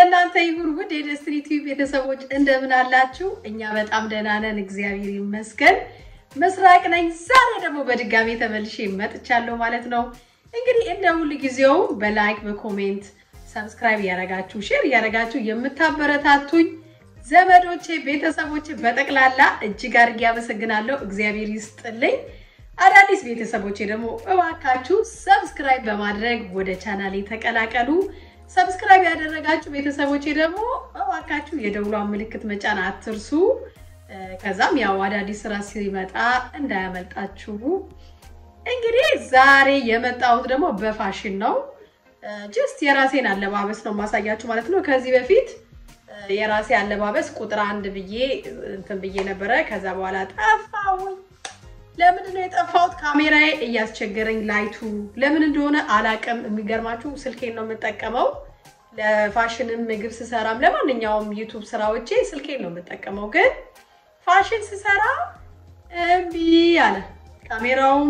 ለእናንተ ይሁን። ውድ የደስትሪ ቲዩብ ቤተሰቦች እንደምን አላችሁ? እኛ በጣም ደህና ነን፣ እግዚአብሔር ይመስገን። ምስራቅ ነኝ። ዛሬ ደግሞ በድጋሚ ተመልሼ መጥቻለሁ ማለት ነው። እንግዲህ እንደ ሁል ጊዜው በላይክ በኮሜንት ሰብስክራይብ እያደረጋችሁ ሼር እያደረጋችሁ የምታበረታቱኝ ዘመዶቼ፣ ቤተሰቦቼ በጠቅላላ እጅግ አድርጌ አመሰግናለሁ። እግዚአብሔር ይስጥልኝ። አዳዲስ ቤተሰቦቼ ደግሞ እባካችሁ ሰብስክራይብ በማድረግ ወደ ቻናሌ ተቀላቀሉ። ሰብስክራይብ ያደረጋችሁ ቤተሰቦቼ ደግሞ እባካችሁ የደውሏን ምልክት መጫን አትርሱ። ከዛም ያው አዳዲስ ስራ ሲመጣ እንዳያመልጣችሁ። እንግዲህ ዛሬ የመጣሁት ደግሞ በፋሽን ነው። ጀስት የራሴን አለባበስ ነው ማሳያችሁ ማለት ነው። ከዚህ በፊት የራሴ አለባበስ ቁጥር አንድ ብዬ እንትን ብዬ ነበረ። ከዛ በኋላ ጠፋሁኝ። ለምንድን ነው የጠፋሁት? ካሜራዬ እያስቸገረኝ ላይቱ ለምን እንደሆነ አላቅም። የሚገርማችሁ ስልኬን ነው የምጠቀመው ለፋሽንም ምግብ ስሰራም ለማንኛውም ዩቱብ ስራዎቼ ስልኬን ነው የምጠቀመው። ግን ፋሽን ስሰራ እምቢ አለ ካሜራውም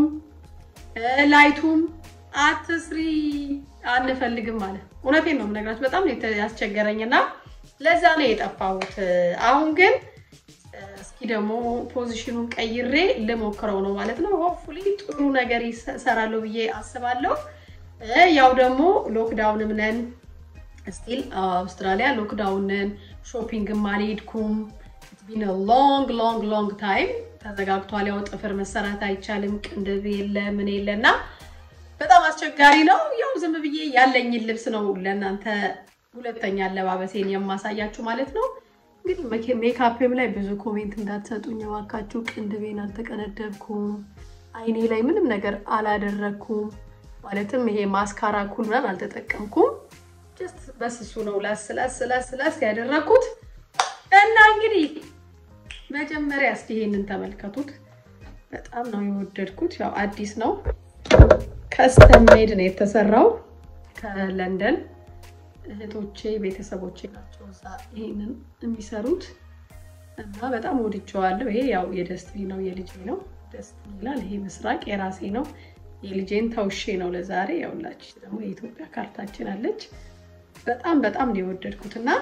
ላይቱም አትስሪ አንፈልግም አለ። እውነቴን ነው የምነግራችሁ። በጣም ነው ያስቸገረኝና ለዛ ነው የጠፋሁት። አሁን ግን እስኪ ደግሞ ፖዚሽኑን ቀይሬ ልሞክረው ነው ማለት ነው። ሆፕፉሊ ጥሩ ነገር ይሰራለሁ ብዬ አስባለሁ። ያው ደግሞ ሎክዳውንም ነን ስቲል አውስትራሊያ ሎክዳውን ነን። ሾፒንግም አልሄድኩም። ቢን ሎንግ ሎንግ ሎንግ ታይም ተዘጋግቷል። ያው ጥፍር መሰራት አይቻልም፣ ቅንድብ የለ ምን የለ እና በጣም አስቸጋሪ ነው። ያው ዝም ብዬ ያለኝን ልብስ ነው ለእናንተ ሁለተኛ አለባበሴን የማሳያችሁ ማለት ነው። እንግዲህ ሜካፕም ላይ ብዙ ኮሜንት እንዳትሰጡኝ እባካችሁ። ቅንድቤን አልተቀነደብኩም፣ አይኔ ላይ ምንም ነገር አላደረግኩም። ማለትም ይሄ ማስካራ ኩል ምናምን አልተጠቀምኩም። ጀስት በስሱ ነው ላስ ላስ ላስ ላስ ያደረግኩት እና እንግዲህ መጀመሪያ እስኪ ይሄንን ተመልከቱት። በጣም ነው የወደድኩት። ያው አዲስ ነው ከስተም ሜድ ነው የተሰራው ከለንደን እህቶቼ ቤተሰቦቼ ናቸው እዛ ይሄንን የሚሰሩት እና በጣም ወድጀዋለሁ። ይሄ ያው የደስትሪ ነው የልጄ ነው ደስትሪ ይላል። ይሄ ምስራቅ የራሴ ነው የልጄን ተውሼ ነው ለዛሬ። ያውላች ደግሞ የኢትዮጵያ ካርታችን አለች። በጣም በጣም ነው የወደድኩት እና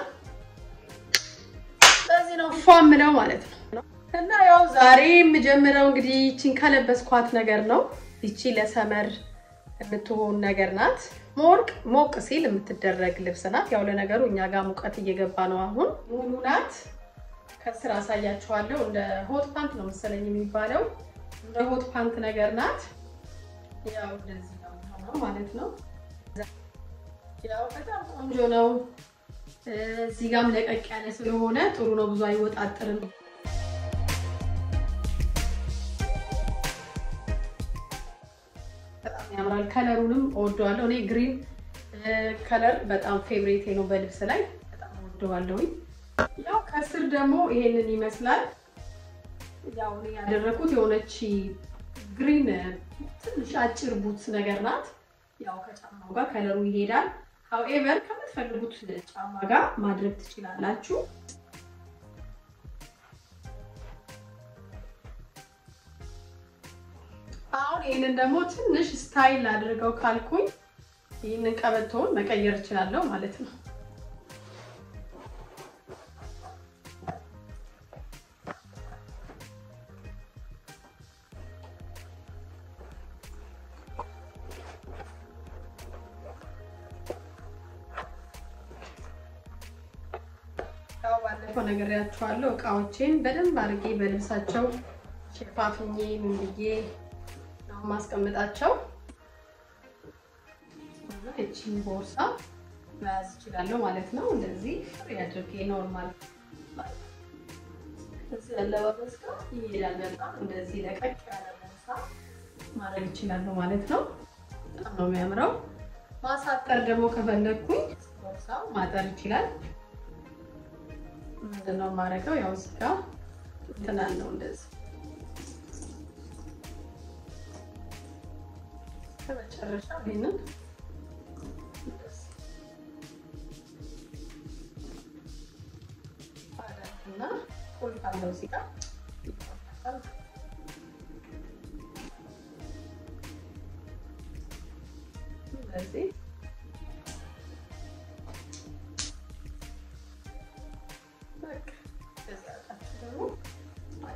በዚህ ነው ፏ ምለው ማለት ነው። እና ያው ዛሬ የምጀምረው እንግዲህ ይቺን ከለበስኳት ነገር ነው። ይቺ ለሰመር የምትሆን ነገር ናት። ሞቅ ሞቅ ሲል የምትደረግ ልብስ ናት። ያው ለነገሩ እኛ ጋር ሙቀት እየገባ ነው አሁን። ሙሉ ናት። ከስር አሳያችኋለሁ። እንደ ሆት ፓንት ነው መሰለኝ የሚባለው። እንደ ሆት ፓንት ነገር ናት። ያው እንደዚህ ነው ማለት ነው። ያው በጣም ቆንጆ ነው። እዚህ ጋም ለቀቅ ያለ ስለሆነ ጥሩ ነው። ብዙ አይወጣጥርም። በጣም ያምራል። ከለሩንም እወደዋለሁ። እኔ ግሪን ከለር በጣም ፌብሬቴ ነው በልብስ ላይ በጣም እወደዋለሁኝ። ያው ከስር ደግሞ ይሄንን ይመስላል። ያው እኔ ያደረኩት የሆነች ግሪን ትንሽ አጭር ቡትስ ነገር ናት። ያው ከጫማው ጋር ከለሩ ይሄዳል። ሀውኤቨር ከምትፈልጉት ጫማ ጋር ማድረግ ትችላላችሁ። አሁን ይህንን ደግሞ ትንሽ ስታይል አድርገው ካልኩኝ ይህንን ቀበቶውን መቀየር እችላለሁ ማለት ነው። ያው ባለፈው ነግሬያችኋለሁ። እቃዎቼን በደንብ አድርጌ በልብሳቸው ሸፋፍኜ ምን ብዬ ነው ማስቀምጣቸው። እቺን ቦርሳ መያዝ እችላለሁ ማለት ነው። እንደዚህ ፍሪ አድርጌ ኖርማል እዚህ አለባበስ ጋር ይሄዳል። በጣም እንደዚህ ለቀቅ ያለ ቦርሳ ማድረግ እችላለሁ ማለት ነው። በጣም ነው የሚያምረው። ማሳጠር ደግሞ ከፈለግኩኝ ቦርሳው ማጠር ይችላል። ምንድነው የማደርገው? ያው እዚህ ጋር እንትን አለው እንደዚህ ከመጨረሻ ይሄንን እና ቁልፍ አለው እዚህ ጋር እንደዚህ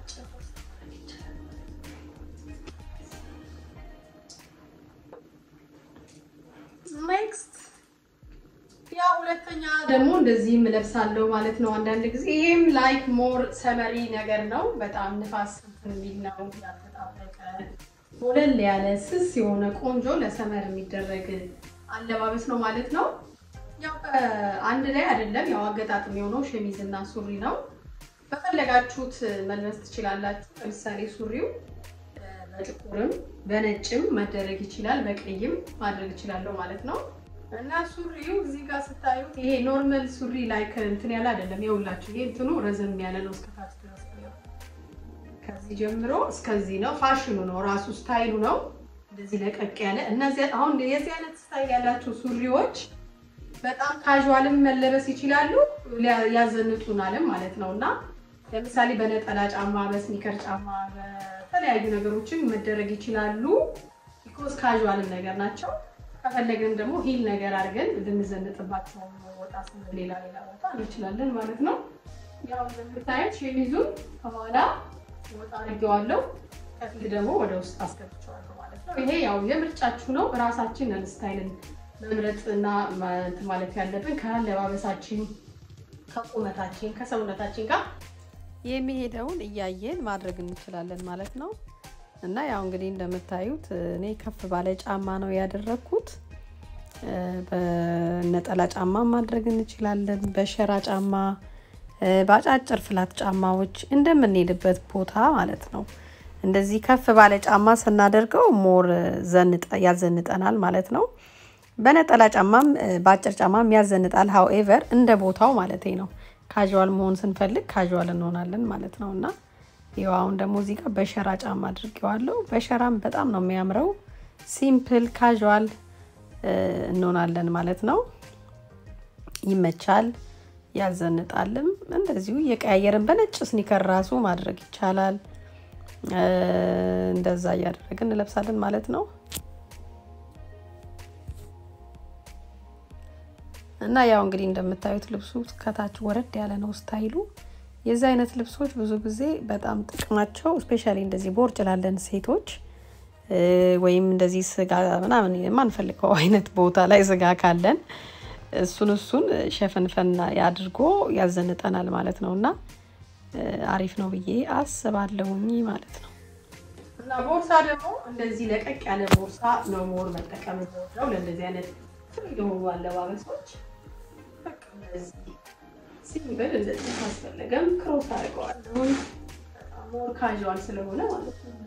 ኔክስት ያ ሁለተኛ ደግሞ እንደዚህም እለብሳለሁ ማለት ነው። አንዳንድ ጊዜ ይህም ላይክ ሞር ሰመሪ ነገር ነው። በጣም ንፋስ የሚል ነው። ያልተጣበቀ ወለል ያለ ስስ የሆነ ቆንጆ ለሰመር የሚደረግ አለባበስ ነው ማለት ነው። ያው አንድ ላይ አይደለም። ያው አገጣጥም የሆነው ሸሚዝ እና ሱሪ ነው። በፈለጋችሁት መልበስ ትችላላችሁ። ለምሳሌ ሱሪው በጥቁርም በነጭም መደረግ ይችላል። በቀይም ማድረግ ይችላለሁ ማለት ነው። እና ሱሪው እዚህ ጋር ስታዩት ይሄ ኖርማል ሱሪ ላይክ እንትን ያለ አይደለም። ይኸውላችሁ ይሄ እንትኑ ረዘም ያለ ነው እስከታች ድረስ ከዚህ ጀምሮ እስከዚህ ነው። ፋሽኑ ነው ራሱ ስታይሉ ነው። እንደዚህ ለቀቅ ያለ እነዚህ አሁን የዚህ አይነት ስታይል ያላቸው ሱሪዎች በጣም ካዥዋልም መለበስ ይችላሉ፣ ያዘንጡናልም ማለት ነው። እና ለምሳሌ በነጠላ ጫማ፣ በስኒከር ጫማ፣ በተለያዩ ነገሮችን መደረግ ይችላሉ። ቢኮዝ ካዥዋልም ነገር ናቸው። ከፈለግን ደግሞ ሂል ነገር አድርገን ልንዘንጥባቸው ወጣ ስንል ሌላ ሌላ ቦታ እንችላለን ማለት ነው። ያው እንደምታዩት ሸሚዙን ከኋላ ወጣ አድርጌዋለሁ፣ ከፊት ደግሞ ወደ ውስጥ አስገብቼዋለሁ ማለት ነው። ይሄ ያው የምርጫችሁ ነው። እራሳችንን ስታይልን መምረጥ እና ማለት ያለብን ከአለባበሳችን፣ ከቁመታችን፣ ከሰውነታችን ጋር የሚሄደውን እያየን ማድረግ እንችላለን ማለት ነው። እና ያው እንግዲህ እንደምታዩት እኔ ከፍ ባለ ጫማ ነው ያደረግኩት። በነጠላ ጫማ ማድረግ እንችላለን፣ በሸራ ጫማ፣ በአጫጭር ፍላት ጫማዎች እንደምንሄድበት ቦታ ማለት ነው። እንደዚህ ከፍ ባለ ጫማ ስናደርገው ሞር ያዘንጠናል ማለት ነው። በነጠላ ጫማም በአጭር ጫማም ያዘንጣል። ሀውኤቨር እንደ ቦታው ማለት ነው። ካዥዋል መሆን ስንፈልግ ካዥዋል እንሆናለን ማለት ነው እና ይኸው አሁን ደግሞ እዚህ ጋር በሸራ ጫማ አድርጌዋለሁ። በሸራም በጣም ነው የሚያምረው። ሲምፕል ካዥዋል እንሆናለን ማለት ነው። ይመቻል፣ ያዘንጣልም። እንደዚሁ እየቀያየርን በነጭ ስኒከር ራሱ ማድረግ ይቻላል። እንደዛ እያደረግን እንለብሳለን ማለት ነው። እና ያው እንግዲህ እንደምታዩት ልብሱ ከታች ወረድ ያለ ነው ስታይሉ። የዚህ አይነት ልብሶች ብዙ ጊዜ በጣም ጥቅማቸው ስፔሻሊ እንደዚህ ቦርጭ ላለን ሴቶች ወይም እንደዚህ ስጋ ምናምን የማንፈልገው አይነት ቦታ ላይ ስጋ ካለን እሱን እሱን ሸፈንፈን አድርጎ ያዘንጠናል ማለት ነው እና አሪፍ ነው ብዬ አስባለሁኝ ማለት ነው። እና ቦርሳ ደግሞ እንደዚህ ለቀቅ ያለ ቦርሳ ነው ሞር መጠቀም ነው ለእንደዚህ አይነት የሆኑ አለባበሶች ሲምብል እንደዚህ ካስፈለገም ክሮስ አድርገዋለሁ። ሞር ካዥዋል ስለሆነ ማለት ነው።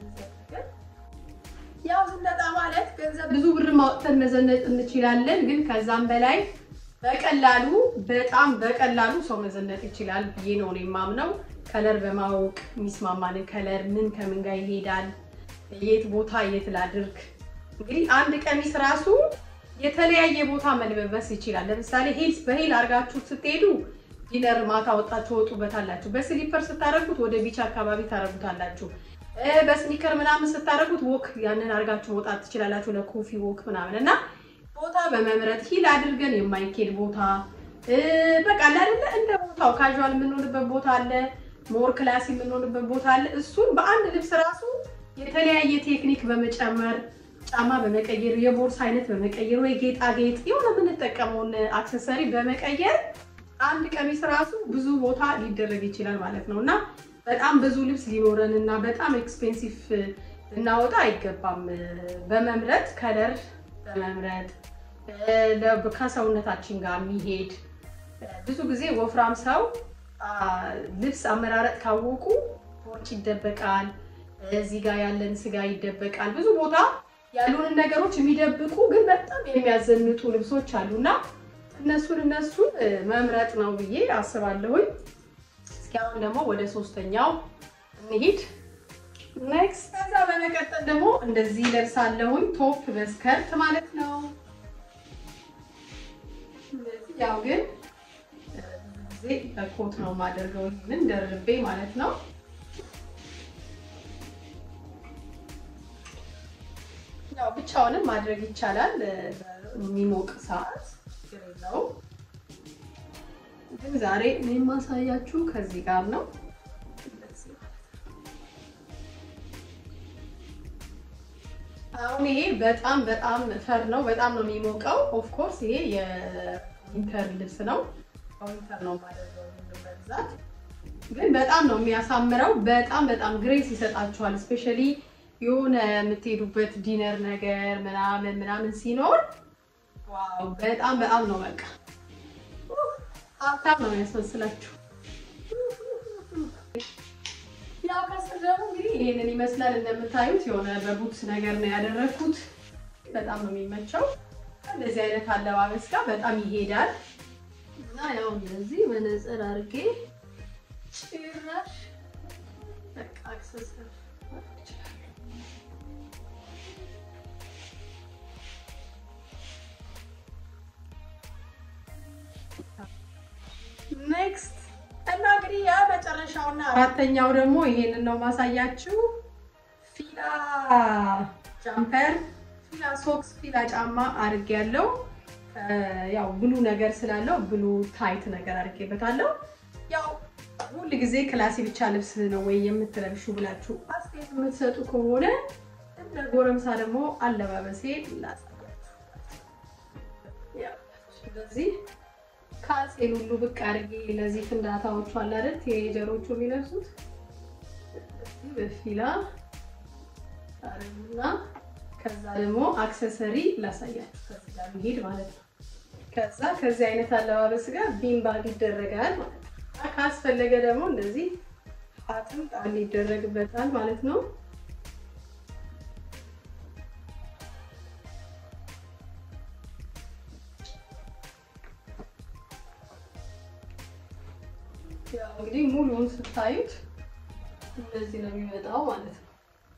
ያው ዝነጣ ማለት ገንዘብ ብዙ ብር ማውጥተን መዘነጥ እንችላለን፣ ግን ከዛም በላይ በቀላሉ በጣም በቀላሉ ሰው መዘነጥ ይችላል ብዬ ነው እኔ የማምነው። ከለር በማወቅ የሚስማማንን ከለር ምን ከምን ጋር ይሄዳል፣ የት ቦታ የት ላድርግ። እንግዲህ አንድ ቀሚስ ራሱ የተለያየ ቦታ መልበስ ይችላል። ለምሳሌ ሂልስ በሂል አድርጋችሁ ስትሄዱ ዲነር ማታ ወጣችሁ ትወጡበታላችሁ። በስሊፐር ስታደርጉት ወደ ቢች አካባቢ ታደርጉታላችሁ። በስኒከር ምናምን ስታደርጉት ወክ ያንን አድርጋችሁ መውጣት ትችላላችሁ፣ ለኮፊ ወክ ምናምን እና ቦታ በመምረጥ ሂል አድርገን የማይኬድ ቦታ በቃ አይደለ እንደ ቦታው ካዥዋል የምንሆንበት ቦታ አለ፣ ሞር ክላሲ የምንሆንበት ቦታ አለ። እሱን በአንድ ልብስ ራሱ የተለያየ ቴክኒክ በመጨመር ጫማ በመቀየር የቦርሳ አይነት በመቀየር ወይ ጌጣጌጥ የሆነ የምንጠቀመውን አክሰሰሪ በመቀየር አንድ ቀሚስ ራሱ ብዙ ቦታ ሊደረግ ይችላል ማለት ነው እና በጣም ብዙ ልብስ ሊኖረን እና በጣም ኤክስፔንሲቭ ልናወጣ አይገባም። በመምረጥ ከለር በመምረጥ ከሰውነታችን ጋር የሚሄድ ብዙ ጊዜ ወፍራም ሰው ልብስ አመራረጥ ካወቁ ቦርጭ ይደበቃል፣ እዚህ ጋር ያለን ስጋ ይደበቃል። ብዙ ቦታ ያሉንን ነገሮች የሚደብቁ ግን በጣም የሚያዘንጡ ልብሶች አሉና እነሱን እነሱን መምረጥ ነው ብዬ አስባለሁኝ። እስኪ አሁን ደግሞ ወደ ሶስተኛው እንሂድ። ኔክስት ከዛ በመቀጠል ደግሞ እንደዚህ ለብሳለሁኝ ቶፕ በስከርት ማለት ነው። ያው ግን ብዙ ጊዜ በኮት ነው የማደርገው ይህንን ደርቤ ማለት ነው። ያው ብቻውንም ማድረግ ይቻላል የሚሞቅ ሰዓት ችግር የለውም። ግን ዛሬ እኔ የማሳያችሁ ከዚህ ጋር ነው። አሁን ይሄ በጣም በጣም ፈር ነው። በጣም ነው የሚሞቀው። ኦፍኮርስ ይሄ የዊንተር ልብስ ነው። ዊንተር ነው ማደርገው በብዛት ግን በጣም ነው የሚያሳምረው። በጣም በጣም ግሬስ ይሰጣችኋል። እስፔሻሊ የሆነ የምትሄዱበት ዲነር ነገር ምናምን ምናምን ሲኖር ዋው በጣም በጣም ነው በቃ ሀብታም ነው የሚያስመስላችሁ። ያው ከስር ደግሞ እንግዲህ ይሄንን ይመስላል እንደምታዩት የሆነ በቡትስ ነገር ነው ያደረግኩት። በጣም ነው የሚመቸው። እንደዚህ አይነት አለባበስ ጋር በጣም ይሄዳል እና ያው እንደዚህ መነጽር አድርጌ ጭራሽ በቃ አክሰሰር ኔክስት እና እንግዲህ የመጨረሻውና አራተኛው ደግሞ ይሄንን ነው ማሳያችሁ። ፊላ ጃምፐር፣ ፊላ ሶክስ፣ ፊላ ጫማ አድርጌ ያለው ያው ብሉ ነገር ስላለው ብሉ ታይት ነገር አድርጌበታለሁ። ያው ሁል ጊዜ ክላሲ ብቻ ልብስ ነው ወይ የምትለብሹ ብላችሁ አስተያየት የምትሰጡ ከሆነ እንደ ጎረምሳ ደግሞ አለባበሴ ላሳያችሁ። ስለዚህ ካልሴን ሁሉ ብቅ አድርጌ እነዚህ ፍንዳታዎቹ አለ አይደል ቲኔጀሮቹ የሚለብሱት እዚህ በፊላ አረጉና ከዛ ደግሞ አክሰሰሪ ላሳያችሁ ከዚህ ጋር የሚሄድ ማለት ነው። ከዛ ከዚህ አይነት አለባበስ ጋር ቢምባግ ይደረጋል ማለት ነው። ካስፈለገ ደግሞ እንደዚህ ሀትም ጣል ይደረግበታል ማለት ነው። ያው እንግዲህ ሙሉውን ስታዩት እንደዚህ ነው የሚመጣው ማለት ነው።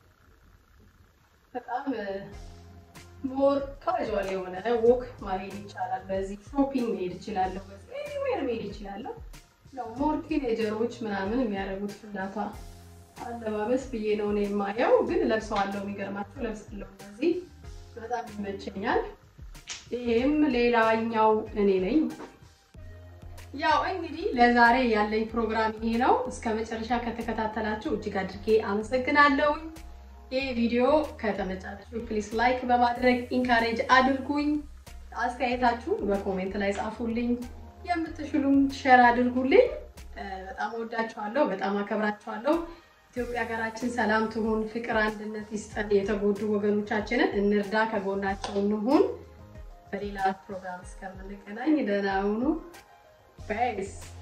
በጣም ሞር ካዥዋል የሆነ ወክ ማሄድ ይቻላል። በዚህ ሾፒንግ መሄድ ይችላለሁ። በዚህ ኤኒዌር መሄድ ይችላለሁ። ያው ሞር ቲኔጀሮች ምናምን የሚያደርጉት ፍላታ አለባበስ ብዬ ነው እኔ የማየው፣ ግን ለብሰዋለሁ። የሚገርማቸው ለብሳለሁ። እንደዚህ በጣም ይመቸኛል። ይሄም ሌላኛው እኔ ነኝ። ያው እንግዲህ ለዛሬ ያለኝ ፕሮግራም ይሄ ነው። እስከ መጨረሻ ከተከታተላችሁ እጅግ አድርጌ አመሰግናለሁ። ይህ ቪዲዮ ከተመቻችሁ ፕሊስ ላይክ በማድረግ ኢንካሬጅ አድርጉኝ። አስተያየታችሁ በኮሜንት ላይ ጻፉልኝ። የምትችሉም ሸር አድርጉልኝ። በጣም ወዳችኋለሁ፣ በጣም አከብራችኋለሁ። ኢትዮጵያ ሀገራችን ሰላም ትሁን፣ ፍቅር፣ አንድነት ይስጠን። የተጎዱ ወገኖቻችንን እንርዳ፣ ከጎናቸው እንሁን። በሌላ ፕሮግራም እስከምንገናኝ ደህና ሁኑ። Peace.